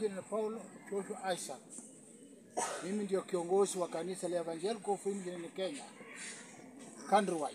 majina ni Paulo Joshua Isaac. Mimi ndio kiongozi wa kanisa la Evangelical Free nchini Kenya, countrywide,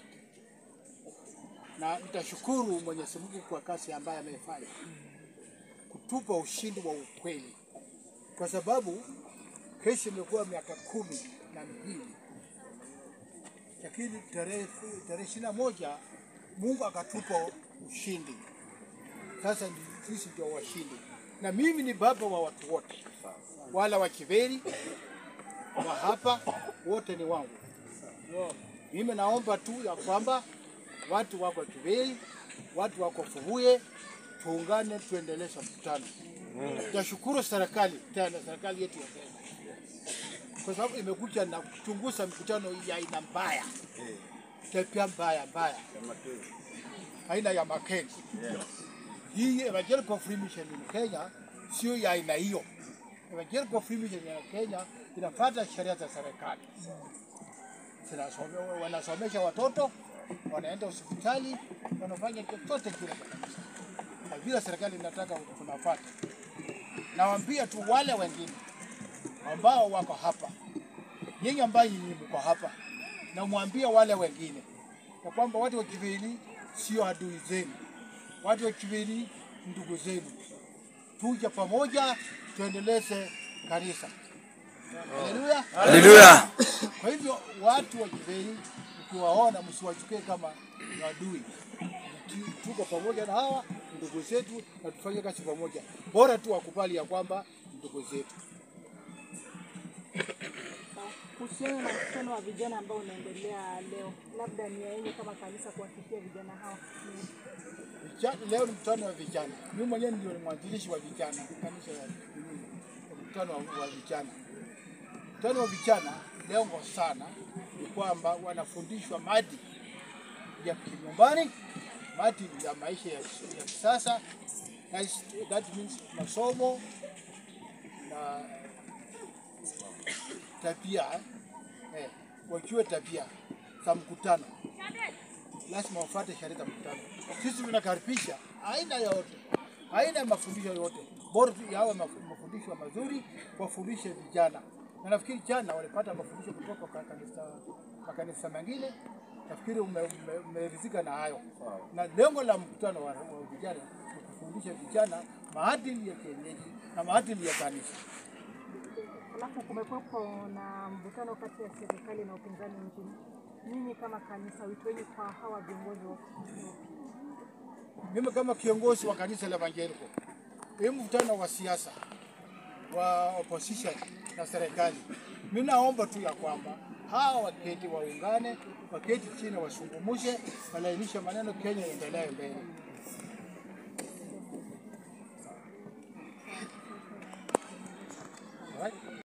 na nitashukuru Mwenyezi Mungu kwa kazi ambayo ameifanya kutupa ushindi wa ukweli, kwa sababu kesi imekuwa miaka kumi na mbili, lakini tarehe tarehe ishirini na moja Mungu akatupa ushindi. Sasa ndi- sisi ndio washindi, na mimi ni baba wa watu wote, wala wa Kiveri wa hapa wote ni wangu. Mimi naomba tu ya kwamba watu wako Kiveri, watu wako Fubuye, tuungane tuendeleshe mkutano. Tashukuru serikali tena, serikali yetu ya Kenya kwa sababu imekuja na kuchunguza mikutano ya aina mbaya, tabia mbaya mbaya, aina ya Makenzi. Hii Evangelical Free Mission in Kenya sio ya aina hiyo. Evangelical Free Mission ya Kenya inafuata sheria za serikali, Zinasome- wanasomesha watoto, wanaenda hospitali, wanafanya chochote kile kabisa, na vile serikali inataka tunafuata. Nawaambia tu wale wengine ambao wako hapa, nyinyi ambaye nyinyi mko hapa, namwambie wale wengine ya kwamba watu wa Kivili sio adui zenu, watu wa Kivili ndugu zenu. Tuje pamoja tuendeleze kanisa. Haleluya. Haleluya. Kwa hivyo watu wa Kiveli ukiwaona msiwachukie kama ni adui. Tu- Tuko pamoja na hawa ndugu zetu na tufanye kazi pamoja, bora tu wakubali ya kwamba ni ndugu zetu. Kuhusiana na mkutano wa vijana ambao unaendelea leo, labda nia yenu kama kanisa kuwafikia vijana hawa ni Vijana, leo ni mkutano wa vijana. Mimi mwenyewe ndio ni mwanzilishi wa vijana kanisa ya nini, ya mkutano wa, wa vijana. Mkutano wa vijana lengo sana ni kwamba wanafundishwa maadili ya kinyumbani, maadili ya maisha ya, ya kisasa, that is- that means masomo na tabia eh, wajue tabia za mkutano lazima wafuate sheria za mkutano. Sisi tunakaribisha aina yote, aina ya mafundisho yote, bora tu yawe maf- mafundisho mazuri, wafundishe vijana. Na nafikiri jana walipata mafundisho kutoka kwa kanisa, makanisa mengine. Nafikiri umeridhika ume, umeridhika na hayo, na lengo la mkutano wa, wa vijana ni kufundisha vijana maadili ya kienyeji na maadili ya kanisa. Alafu kumekuwepo na mvutano kati ya serikali na upinzani nchini. Nyinyi kama kanisa, wito wenu kwa hawa viongozi wa mimi kama kiongozi wa kanisa la Evangelical, hii mkutano wa siasa wa opposition na serikali, mimi naomba tu ya kwamba hawa waketi waungane, waketi chini, wasungumuze, walainishe maneno, Kenya iendelee mbele.